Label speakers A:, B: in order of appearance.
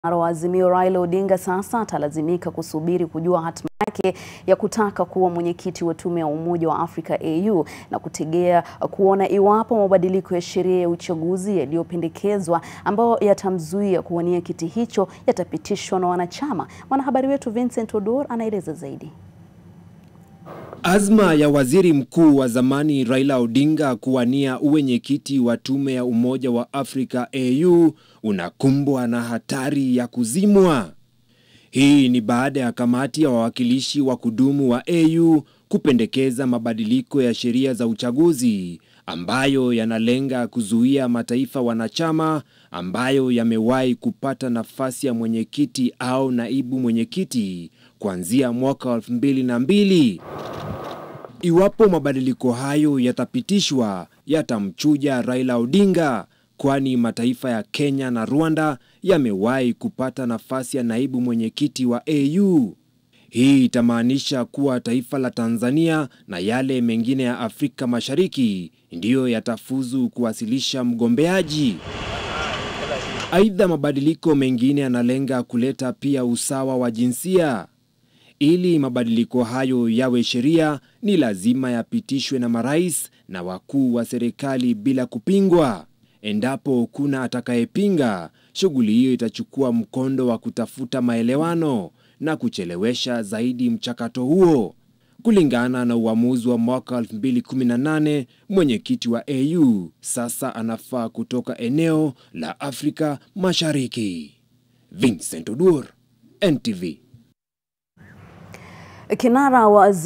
A: wa Azimio Raila Odinga sasa atalazimika kusubiri kujua hatima yake ya kutaka kuwa mwenyekiti wa tume ya Umoja wa Afrika AU na kutegea kuona iwapo mabadiliko ya sheria ya uchaguzi yaliyopendekezwa ambayo yatamzuia kuwania kiti hicho yatapitishwa na wanachama. Mwanahabari wetu Vincent Odor anaeleza zaidi.
B: Azma ya waziri mkuu wa zamani Raila Odinga kuwania uwenyekiti wa tume ya Umoja wa Afrika AU unakumbwa na hatari ya kuzimwa. Hii ni baada ya kamati ya wawakilishi wa kudumu wa AU kupendekeza mabadiliko ya sheria za uchaguzi ambayo yanalenga kuzuia mataifa wanachama ambayo yamewahi kupata nafasi ya mwenyekiti au naibu mwenyekiti kuanzia mwaka wa elfu mbili na mbili. Iwapo mabadiliko hayo yatapitishwa, yatamchuja Raila Odinga, kwani mataifa ya Kenya na Rwanda yamewahi kupata nafasi ya naibu mwenyekiti wa AU. Hii itamaanisha kuwa taifa la Tanzania na yale mengine ya Afrika Mashariki ndiyo yatafuzu kuwasilisha mgombeaji. Aidha, mabadiliko mengine yanalenga kuleta pia usawa wa jinsia. Ili mabadiliko hayo yawe sheria, ni lazima yapitishwe na marais na wakuu wa serikali bila kupingwa. Endapo kuna atakayepinga, shughuli hiyo itachukua mkondo wa kutafuta maelewano na kuchelewesha zaidi mchakato huo. Kulingana na uamuzi wa mwaka 2018, mwenyekiti wa AU sasa anafaa kutoka eneo la Afrika Mashariki. Vincent Odur, NTV.
A: Kinara wa